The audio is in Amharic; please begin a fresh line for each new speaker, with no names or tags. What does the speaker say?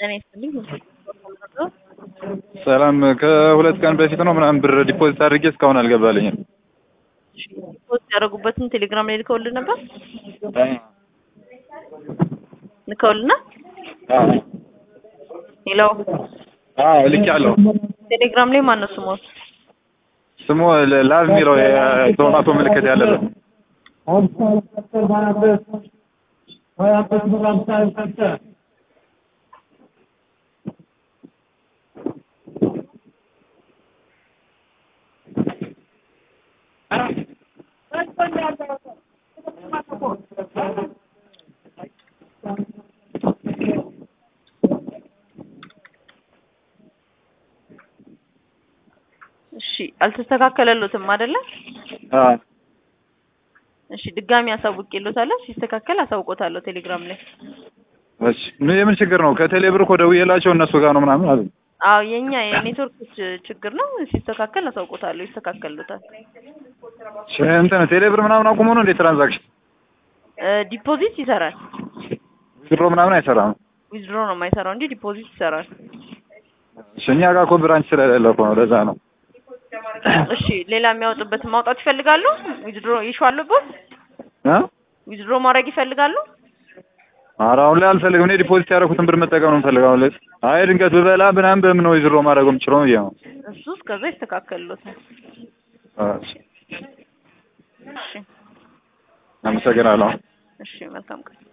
ጤና ይስጥልኝ።
ሰላም ከሁለት ቀን በፊት ነው ምናምን ብር ዲፖዚት አድርጌ እስካሁን አልገባልኝም።
ፖስት ያደረጉበትን ቴሌግራም ላይ ልከውልን ነበር ልከውልና ሄሎ
ልክ ያለው
ቴሌግራም ላይ ማን ነው ስሞት?
ስሙ ላቭ የሚለው የቶማቶ ምልክት ያለበት
እሺ አልተስተካከለሎትም አይደለ? እሺ ድጋሚ አሳውቄሎታለሁ። ሲስተካከል አሳውቆታለሁ ቴሌግራም ላይ።
እሺ ምን የምን ችግር ነው? ከቴሌ ብር እኮ ደውዬላቸው እነሱ ጋር ነው ምናምን አሉ።
አዎ የኛ የኔትወርክ ች- ችግር ነው። ሲስተካከል አሳውቆታለሁ። ይስተካከልሎታል።
እሺ እንትን ቴሌ ብር ምናምን አቁሞ ነው እንዴ ትራንዛክሽን
እ ዲፖዚት ይሰራል።
ድሮ ምናምን አይሰራም።
ዊዝድሮ ነው የማይሰራው እንጂ ዲፖዚት ይሰራል።
እሺ እኛ ጋር እኮ ብራንች ስለሌለ እኮ ነው ለዛ ነው።
እሺ ሌላ የሚያወጡበትን ማውጣት ይፈልጋሉ? ዊዝድሮ ይሹ አለበት?
እ
ዊዝድሮ ማድረግ ይፈልጋሉ?
ኧረ አሁን ላይ አልፈልግም። እኔ ዲፖዚት ያደረኩትን ብር መጠቀም ነው የምፈልገው። አሁን ላይ አይ ድንገት ብበላ ምናምን በምን ነው ዊዝድሮ ማድረግ የምችለው ብዬ ነው።
እሱ እስከዛ ይስተካከልሎታል።
እሺ
እሺ
አመሰግናለሁ።
እሺ መልካም ቀን